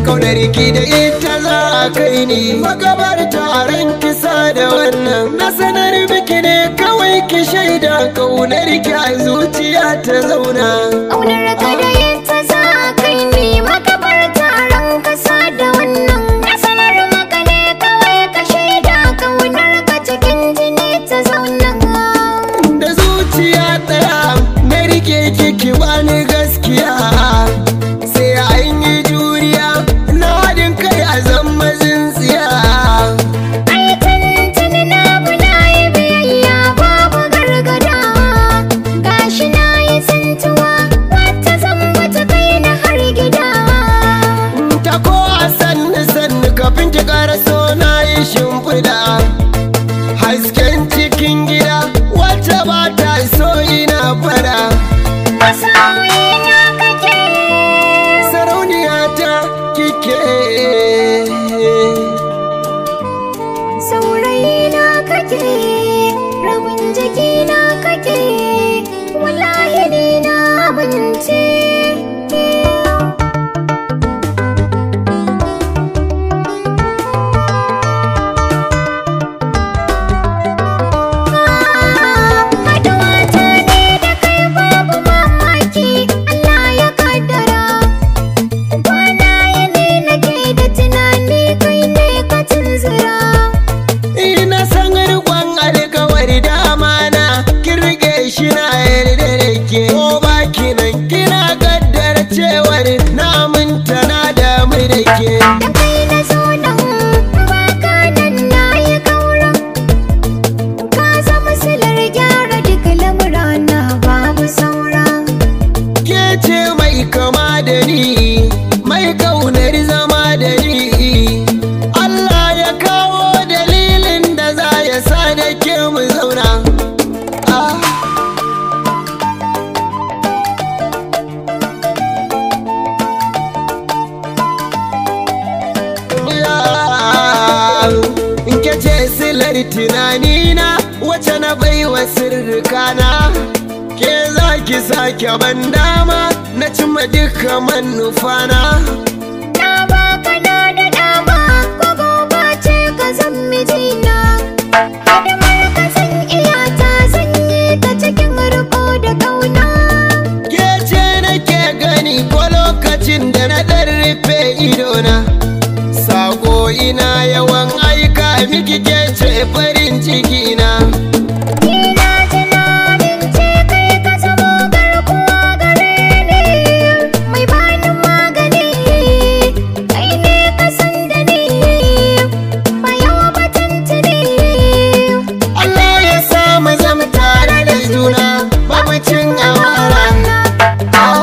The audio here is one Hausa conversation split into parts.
kaunar ki da ita za a kai ni magabar taron kisa da wannan na sanar miki ne kawai ki shaida kaunar ki a zuciya ta zauna Ƙaunar ka da yadda za a kai ni makabar taron kasa da wannan Na sanar maka ne kawai ka shaida ƙaunar ka cikin jini ta zauna da zuciya ɗaya na rike kiki bani gaskiya sai an yi juriya na haɗin kai a zama tsintsiya Ai tuntuni na bu na yi biyayya babu gargada Gashi na yi tsintuwa wata zamba ta kai na har gida ta ko a sannu sannu kafin ki ƙara so na yi shimfiɗa hasken cikin gida wacce ba ta so ina fada Masoyi na kake sarauniya ta kike Saurayi na kake rabin jiki na kake wallahi ni na abinci Haɗuwa ta ne da kai babu mamaki Allah ya kaddara Kwana yini nake da tunani kai ne ka tunzura ina san riƙon alkawari da amana kin rike shi na yarda da ke ko baki nan kina kaddara cewar na aminta na damu da ke Da kai na zo nan baka nan na yi kaura Ka zama silar gyara duk lamurana babu saura ke ce mai kama da ni mai kaunar zama da ni Allah ya kawo dalilin da za ya sa da ke mu zauna ah. in ke ce silar tunanina wacce na baiwa sirrikana ke za ki sake ban dama na cimma duka manufana Na baka na da dama ko gobe ce ka zan mijina Hidimar ka zan iya ta zan yi ta cikin riko da kauna ke ce nake gani ko lokacin da na ɗan rufe idona sako ina yawan aika miki ke ce farin cikina Ina tunanin ce kai ka zamo garkuwa gare ni Mai bani magani Kai ne ka san da ni Bayan batantini Allah ya sa mu zama tare da juna babu cin amana ah.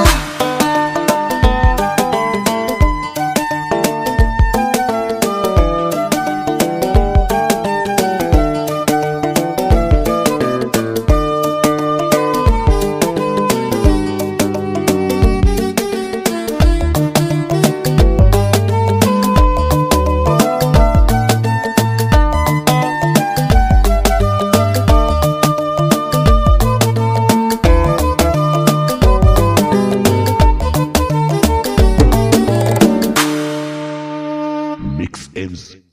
Mix M's